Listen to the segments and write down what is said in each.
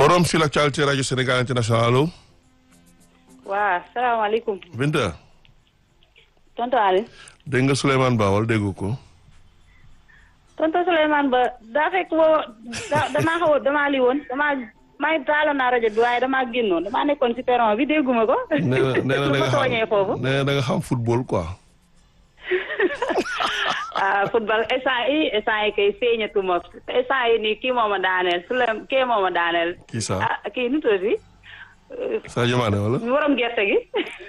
forum sur l'actualité radio Sénégal international allo. waaw salaamaaleykum. Binta. tonton Aliou. dégg nga Souleymane Ba wala déggu ko. tonton Souleymane Ba daa fekk boo da damaa xaw a damaa lii woon damaa maa ngi taaloon naa rajo bi waaye damaa génnoon damaa nekkoon ci perron bi dégguma ko. nee na nee na da nga ma tooñee foofu. xam nee na da nga xam football quoi. ah football instant yi instant yi kay feeñatuma instant yi nii kii moo ma daaneel Souley kii moo ma daaneel. Kii sax. ah kii nu tudd si. Sadio Mané wala. borom gerte gi.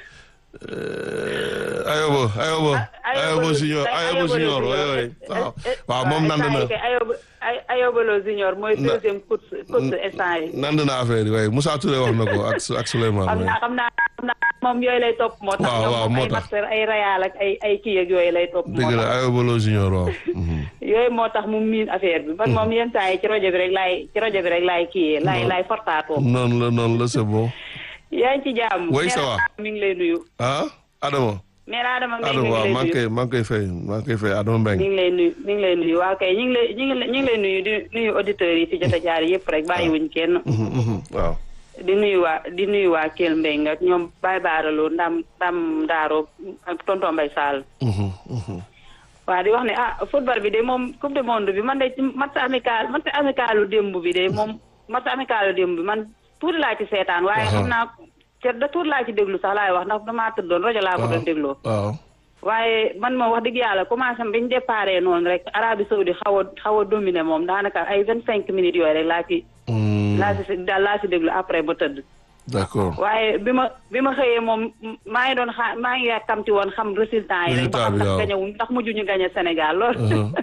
Ayobo Ayobo. Ayobo Junior Ayobo Junior waay waay waaw waaw moom nand na Ayobo Ayobo Lo Junior mooy Na- deuxième course course instant yi. nand na affaire yi waaye Moussa Touré wax na ko ak ak Souleymane xam waay. naa xam naa xam naa moom yooyu lay topp moo tax. Waaw, waaw, ñoom moo ay tax. master ay Real ak ay ay kii ak yooyu lay topp. moo dëgg la tax Ayobo Lo Junior waaw. Mhm. yooyu moo tax mu miin affaire bi. man moom yenn saa yi ci rajo bi rek laay ci rajo bi rek laay kii laay laay fortaatoo. noonu la noonu la c'est bon. yaa ngi ci jàmm. Oui, ça va. mi ngi lay nuyu. ah Adama. mère Adama mi Adama ngi waaw lay maa ngi nuyu. koy maa ngi koy fay maa ngi koy fay Adama mi Mbengue. ngi lay nuyu mi ngi lay nuyu waaw kay ñu ngi lay ñu ngi lay ñu ngi lay nuyu di nuyu auditeurs yi fi jot a jaar yëpp rek bàyyiwuñ kenn. Mhm, mhm, waaw. di nuyu waa di nuyu waa Kell Mbengue ak ñoom Baye Baaraloo Ndam Ndam Daaro ak tonton Mbaye Sall. Mhm, mhm. waaw di wax ne ah football bi de moom coupe du monde bi man de ci match amical match amicalu démb bi de moom match amicalu démb bi man tuuti laa ci seetaan waaye Aha. xam naa te da tuuti laa ci déglu sax laay wax ndax damaa tëddoon rajo laa ko doon dégloo waaw. waaye man moom wax dëgg yàlla commencé bi ñu déparé noonu rek Arabie Saoudi xaw a xaw a dominé moom daanaka ay vingt cinq minutes yooyu rek laa ci Mm, laa ci daal laa ci déglu après ba tëdd d'accord. waaye bi ma bi ma xëyee moom maa ngi doon xa maa ngi yàkkamti woon xam résultat yi rek ba Résultat xam bi, ndax waaw. gañewuñ ndax mujj ñu gañe Sénégal lool Mhm.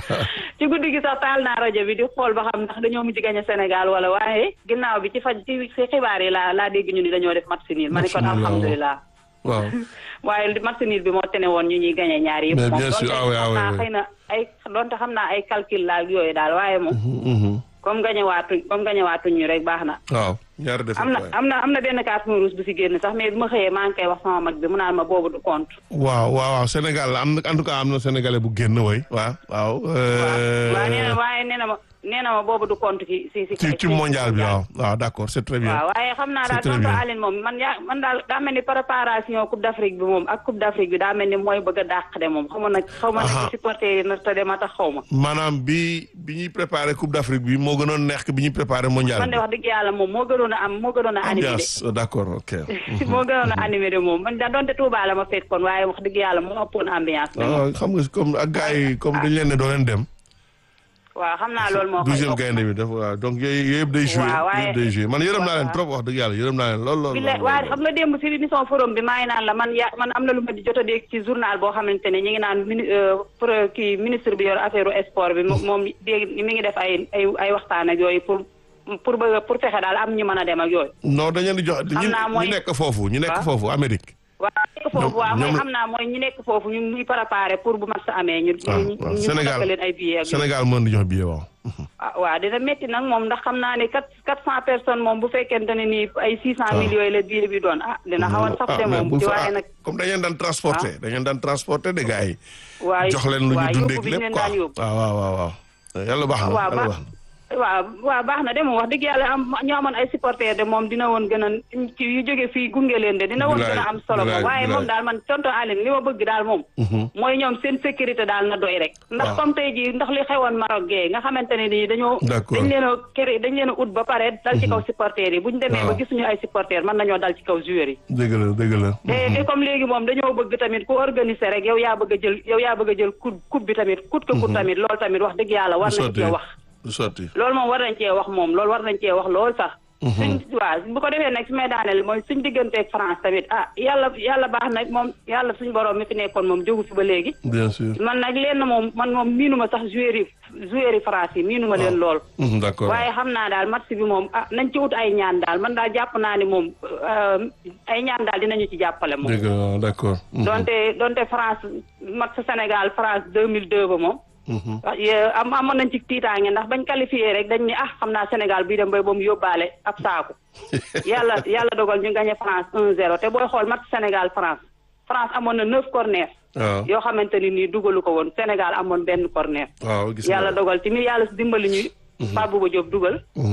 ci guddi gi sax taal naa rajo bi di xool ba xam ndax dañoo mujj gañe Sénégal wala waaye ginnaaw bi ci faj ci ci xibaar yi laa laa dégg ñu ni dañoo def match nul ma ne kon Match nul, waaw. alhamdulilah waaw. waaye li match nul bi moo tene woon ñu ñuy gañe ñaar yëpp Mais moom bien sûr, donte ah oui, ah xam oui, naa oui. xëy na ay donte xam naa ay calcul la ak yooyu daal waaye moom Mhm, mhm. comme gañe waatuñ comme gañe waatuñ ñu rek baax na waaw ñaari def am na am na am na benn carton rouge bu si génn sax mais bi ma xëyee maa ngi koy wax sama mag bi mu naan ma boobu du compte waaw waaw waaw Sénégal la am na en tout cas am na sénégalais bu génn way waaw waaw. euh, waaw nee na waaye nee na ma nee na ma boobu du compte ci si si ci ci mondial bi waaw waaw d'accord c'est très bien. waaw waaye xam naa C'est daal très tonton bien. Aline moom man yaa man daal daa mel ni préparation coupe d'Afrique bi moom ak coupe d'Afrique bi daa mel ni mooy bëgg a dàq de moom xaw ma nag xaw ma nag Aha. ci supporter yi na te de ma tax xaw ma maanaam bi bi ñuy préparé Coupe d'Afrique bi moo gënoon neex que bi ñuy préparé mondial man de bi. wax dëgg yàlla moom moo gënoon a am moo gënoon a animé de ambiance oh, d'accord ok. moo gënoon a animé de moom man da doonte Touba la ma fekkoon waaye wax dëgg yàlla moo ëppoon ambiance de moom waaw xam nga comme ak gars yi comme dañ leen ne doo leen dem. waaw xam naa loolu moo koy douzième yokk. gaynde bi dafa waaw donc yooyu yooyu yëpp day joué waaw, waaye- yëpp day joué man yërëm naa leen waaw. trop wax dëgg yàlla yërëm naa leen lool lool. bi lool, la waaye lool. xam nga démb si émission forum bi maa ngi naan la man ya man am na lu ma di jot a dégg ci journal boo xamante ne ñu ngi naan mini euh, pour kii ministre bi yor affaire sport bi mo- moom dégg mi ngi def ay ay ay waxtaan ak yooyu pour pour bëgg a- pour fexe daal am ñu mën a dem ak yooyu. non dañu leen di jox ñu naa mooy- ñu nekk foofu ñu nekk waaw. foofu Amérique. waaw nekk foofu Ñoom- waaw mooy ñoom- xam naa mooy ñu nekk foofu ñu ngi préparé pour bu match amee ñu. waaw ñu waaw ñu Sénégal ñu leen ay billets ak yooyu. Sénégal mën di jox billet waaw. ah waaw dina métti nag moom ndax xam naa ne quatre quatre cent personnes moom bu fekkente ne nii ay six cent Ah. mille yooyu la billet bi doon ah dina xaw a saf de mais moom bu ci fa waaye ah, nag. comme dañu leen daan transporter dañu leen daan transporter de gars yi. waaye jox leen lu ñu waaye dundee yóbbu bi ñu lépp leen quoi daan yóbbu. waaw waaw waaw waaw. yàlla baax na waaw yàlla baax baax na. waaw waaw baax na de moom wax dëgg yàlla am ñoo amoon ay supporters de moom dina woon gën a ci yu jóge fii gunge leen de dina woon Bilaay, gën a am solo bilaay, moom waaye bilaay. moom daal man tonton Aline li ma bëgg daal moom Mhm. mooy ñoom seen sécurité daal na doy rek ndax Waaw. comme tey jii ndax li xewoon Maroc gee nga xamante ne nii dañoo D'accord. dañ leen a kër dañ leen a ut ba pare dal ci kaw supporters yi bu ñu demee ba Waaw. gisuñu ay supporters mën nañoo dal ci kaw joueurs yi dëgg la dëgg la. te te comme léegi moom dañoo bëgg tamit ku organiser rek yow yaa bëgg a jël yow yaa bëgg a jël coupe coupe bi tamit coûte que coûte tamit loolu tamit wax dëgg yàlla war du nañ sotti cee wax du sotti. loolu moom war nañ cee wax moom loolu war nañ cee wax lool sax. suñ waaw bu ko defee nag su may daaneel mooy suñ digganteeg France tamit ah yàlla yàlla baax na moom yàlla suñ borom mi fi nekkoon moom jógu fi ba léegi. bien sûr. man nag lenn moom man moom miinuma sax joueur yi joueur yi France yi miinuma leen lool. Mhm, d'accord. waaye xam naa daal match bi moom ah nañ ci ut ay ñaan daal man daal jàpp naa ni moom euh, ay ñaan daal dinañu ci jàppale moom. dëgg la d'accord. Mhm, donte donte France match Sénégal France 2002 ba moom. mhm. ah yee am amoon nañ ci tiitaange ndax bañ qualifié rek dañ ni ah xam naa Sénégal bii dem bay ba mu yóbbaale ab saaku yàlla yàlla dogal ñu gagné France 1-0 te booy xool match Sénégal France France amoon na neuf corner waaw yoo xamante ni nii dugalu ko woon Sénégal amoon benn corner waaw gis yàlla nga. dogal tamit yàlla si dimbali ñuy Pape Bouba Diop dugal Mhm.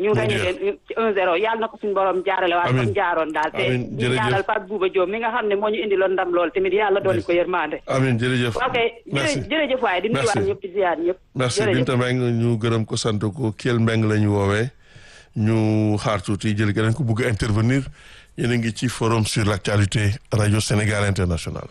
ñu gañe leen ci un zéro yàlla na ko suñu borom jaarale waat comme jaaroon daal te ñu ñaanal Pape Bouba Diop mi nga xam ne moo ñu indi loon ndam lool tamit yàlla dooli ko yërmande amiin jërëjëf ok jërëjëf waaye di nuyuwaat ñëpp di ziar ñëpp merci Binta Mbengue ñu gërëm ko sant ko Kell Mbengue la ñu woowee ñu xaar tuuti jël keneen ko bugg a intervenir yéen a ngi ci forum sur l'actualité radio Sénégal international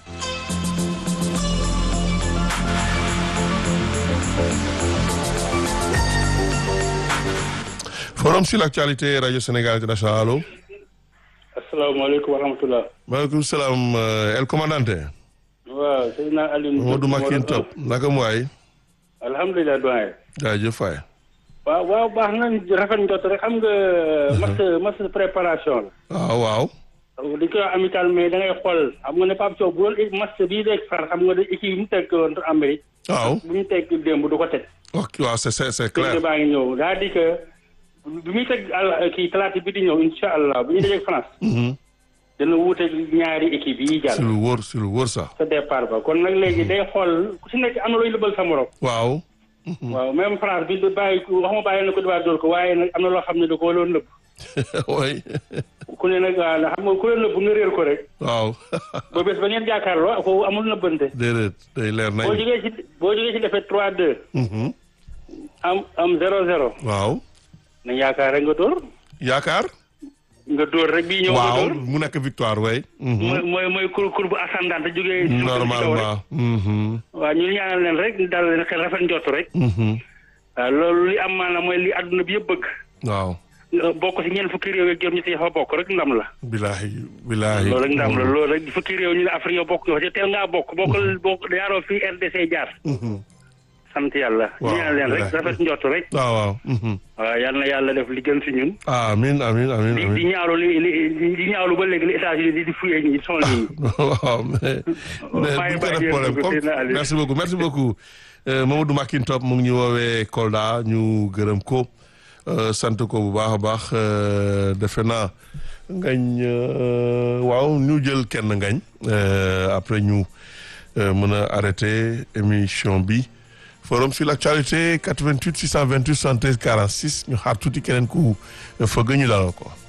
forum sur l'actualité radio Sénégal international allo. asalaamaaleykum wa rahmatulah. maaleykum salaam El Commandante. waaw sëñ naa Alioune. Modou Makin Top naka mu waay. alhamdulilah doyen. jaajëf waay. waaw waaw baax na rafet njot rek xam nga. match match préparation la. waaw waaw. dañ koy wax amical mais da ngay xool xam nga ne Pape Sow bu doon match bii rek far xam nga ne équipe yi mu teg woon Amérique. waaw bu ñu teg démb du ko teg. ok waaw c'est c'est c'est clair. baa ngi ñëw daa di que bi muy teg àll kii talaata bi di ñëw incha allah bu ñu dajee France. dana wuute ñaari équipe yi jàll. si lu wóor si lu wóor sax. sa départ ba kon nag léegi day xool ku si nekk am na looy lëbal sa morom. waaw. waaw même France bi du bàyyi waxuma bàyyi na ko diwaan dóor ko waaye nag am na loo xam ne da koo loon nëbb. oui. ku ne nag waaw xam nga ku leen nëbb nga réer ko rek. waaw. ba bés ba ngeen jàkkaarloo ko amul nëbbante. déedéet day leer nañ. boo jógee si boo jógee si defee 3-2. am am 0-0. waaw. nañ yaakaar rek nga dóor. yaakaar. nga dóor rek bii ñëw nga waaw dóor. mu nekk victoire way mooy mooy mooy cour cour bu ascendante jógee. normalement. waaw ñu ñaanal leen rek dal leen xel rafet njott rek. waaw loolu li am maanaam mooy li àdduna bi yëpp bëgg. waaw. nga bokk si ñeent fukki réew yeeg juróom ñetti fa bokk rek ndam la. bilaahi bilaahi. loolu rek ndam la loolu rek fukki réew ñu ne Afrique yow bokk nga fa te teel ngaa bokk bokkal bokk yaaroo fii RDC jaar. sant yàlla. waaw ñu ñaanal leen rek rafet njott rek. waaw waaw. waaw yal na yàlla def li gën si ñun. amiin amiin amiin di di amiin. ñaawlu li li di ñaawlu ba léegi li États-Unis di di fuyee ñi son yi. waaw mais mais bàyyi bu ko def bàyyi problème ko comme Seydina Aliou. merci beaucoup merci beaucoup Euh, Mamadou Makin Top mu ngi ñu woowee Kolda ñu gërëm ko euh, sant ko bu baax a baax euh, defe naa ngañ euh, waaw ñu jël kenn ngañ euh, après ñu euh, mën a arrêté émission bi forum sur l'actualité 88 628 73 46 ñu xaar tuuti keneen ku fëgg ñu dalal ko